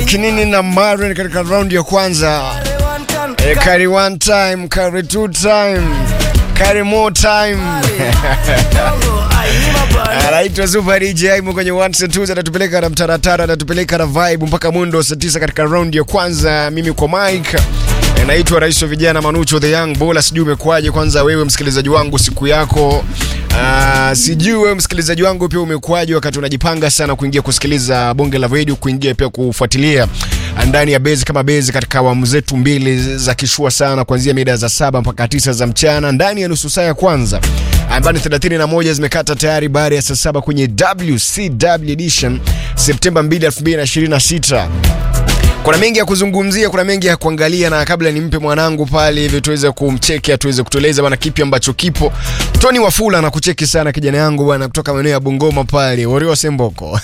Kinini na Maren katika raundi ya kwanza. E, carry one time, carry two time, carry more time. Anaitwa Super DJ Aimo kwenye ones and twos, anatupeleka na mtaratara, anatupeleka na vibe mpaka mwendo wa saa tisa katika raundi ya kwanza. Mimi kwa Mike E, naitwa rais wa vijana Manucho the Young Bola. Sijui umekuaje? Kwanza wewe msikilizaji wangu, siku yako uh, sijui wewe msikilizaji wangu pia umekuaje wakati unajipanga sana kuingia kusikiliza bonge la radio, kuingia pia kufuatilia ndani ya bezi kama bezi katika awamu zetu mbili za kishua sana, kuanzia mida za saba mpaka tisa za mchana ndani ya nusu saa ya kwanza ambayo ni 31 zimekata tayari baada ya saa saba kwenye WCW edition Septemba 2, 2026. Kuna mengi ya kuzungumzia, kuna mengi ya kuangalia, na kabla nimpe mwanangu pale hivi tuweze kumcheki, tuweze kutueleza bwana kipi ambacho kipo. Tony Wafula anakucheki sana kijana yangu bwana, kutoka maeneo ya Bungoma pale Wario Semboko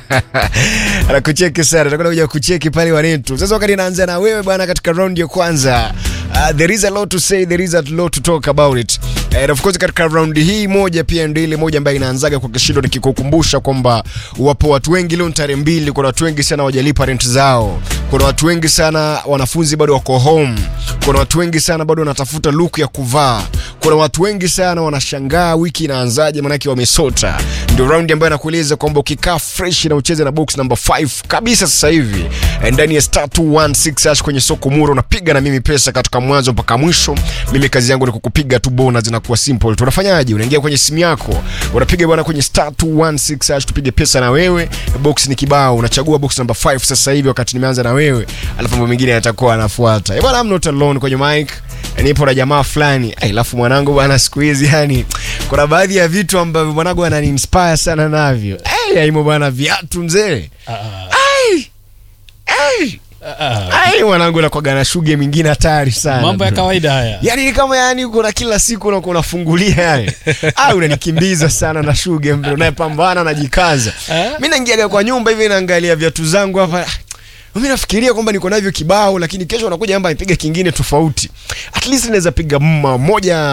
anakucheki sana, tutakwenda kuja kucheki pale wanetu. Sasa wakati naanza na wewe bwana, katika round ya kwanza Uh, there is a lot to say, there is a lot to talk about it. And of course katika round hii moja pia ndio ile moja ambayo inaanzaga kwa kishindo, nikikukumbusha kwamba wapo watu wengi leo tarehe mbili, kuna watu wengi sana wajalipa rent zao, kuna watu wengi sana wanafunzi bado wako home, kuna watu wengi sana bado wanatafuta look ya kuvaa, kuna watu wengi sana wanashangaa wiki inaanzaje, maanake wamesota. Ndio round ambayo nakueleza kwamba ukikaa fresh na ucheze na box number 5 kabisa sasa hivi ndani ya star 216 hash kwenye soko muro, unapiga na mimi pesa katika mwanzo mpaka mwisho. Mimi kazi yangu ni kukupiga tu bonus, zinakuwa simple. Tunafanyaje? Unaingia kwenye simu yako, unapiga bwana kwenye star 216 hash, tupige pesa na wewe. Box ni kibao, unachagua box number 5 sasa hivi, wakati nimeanza na wewe, alafu mambo mengine yatakuwa yanafuata. Eh bwana, I'm not alone kwenye mic, nipo na jamaa fulani. Alafu mwanangu bwana, siku hizi yani kuna baadhi ya vitu ambavyo mwanangu anani inspire sana navyo. Eh, aimo bwana, viatu mzee. Ai. Ai. Ai mwanangu nakwaga na shuge mingine hatari sana. mambo ya kawaida haya Yaani ni kama yani uko na kila siku unakuwa unafungulia yani. Ah, unanikimbiza sana na shuge mbele unayepambana najikaza. Eh? Mimi naingiaga kwa nyumba hivi naangalia viatu zangu hapa. Mimi nafikiria kwamba niko navyo kibao lakini kesho unakuja amba nipige kingine tofauti. At least naweza piga mma moja